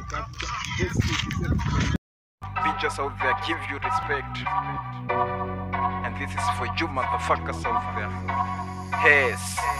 Bitches out there give you respect. And this is for you motherfuckers out there. Yes.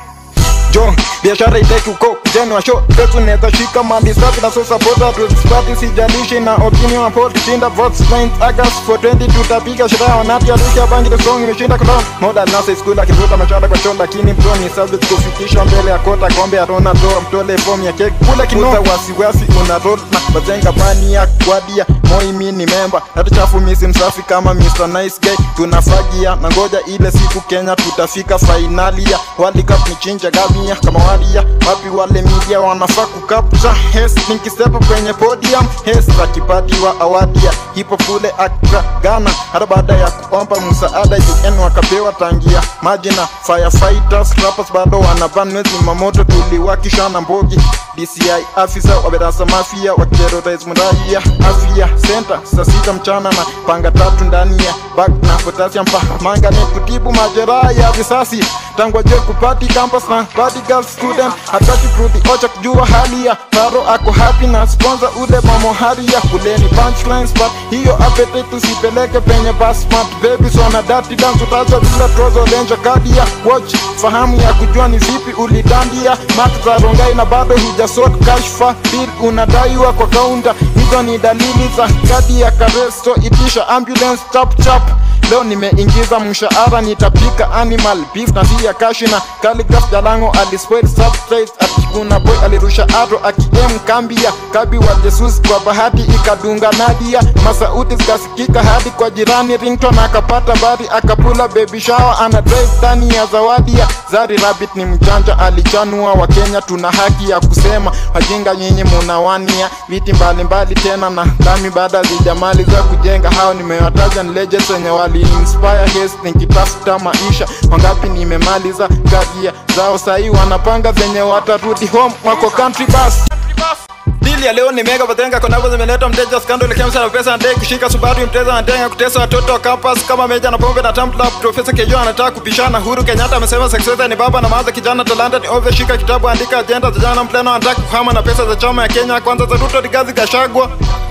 jo biashara iteki uko jeni wa show petu neza shika mali safi na so supporter to party sijalishi na opinion report shinda votes 9 August for 20 tutapiga sherehe wanati alusha bangi the song imeshinda clown moda nasa school akivuta machada kwa show lakini bro ni subject kufikishwa mbele ya kota kombe ya Ronaldo mtole form ya cake kula kinoza wasiwasi una roll na bazenga bani ya kwadia moi mi ni member hata chafu misi msafi kama Mr Nice Guy tunafagia na ngoja ile siku Kenya tutafika fainali ya World Cup ni chinja gamia kama wadia wapi wale media wanafaa kukapcha hes nikisepa kwenye podium hes akipatiwa awadi ya hip hop kule Accra Ghana hata baada ya kuomba msaada UN wakapewa tangia maji na firefighters rappers bado wanaban mwezi mamoto tuliwakisha na mbogi DCI afisa wa berasa mafia wakiterrorize mraia afya center saa sita mchana na panga tatu ndani ya bag na potassium pa manga ni kutibu majeraha ya risasi tangu ajue kupati campus na body girl student hataki kurudi ocha kujua hali ya paro ako happy na sponsor ule mamohari ya kuleni punchlines but hiyo appetite tusipeleke penye basmat babies wana dati dance utacha bila trozo lenja kadi ya watch fahamu ya kujua ni vipi ulidandia mati za rongai na bado hujasort kashfa bill unadaiwa kwa kaunta hizo ni dalili za kadi ya karesto itisha ambulance chap chap leo nimeingiza mshahara nitapika animal beef na si ya kashi na Khaligraph Jalango alispoil substrate atikuna boy alirusha aro akiem kambi ya kabi wa Jesus kwa bahati ikadunga Nadia masauti zikasikika hadi kwa jirani ringtone akapata bari akapula baby shower ana drive ndani ya zawadi ya Zari Rabbit ni mjanja alichanua wa Kenya tuna haki ya kusema wajinga nyinyi munawania viti mbalimbali tena na dami baada zijamaliza kujenga hao nimewataja ni legends wenye wali inspire haste nikitafuta maisha wangapi nimemaliza karia zao sahii wanapanga venye watarudi home wako country bus Dili ya leo ni mega batenga konabo zimeleta mteja scandal kemsa na pesa ndai kushika Subaru mteja anatenga kutesa watoto wa campus kama meja na pombe na tamla profesa Kejo anataka kupishana Huru Kenyatta amesema success ni baba na maza kijana talanta ni obvious shika kitabu andika agenda za jana mpleno anataka kuhama na pesa za chama ya Kenya kwanza za Ruto Rigathi Gachagua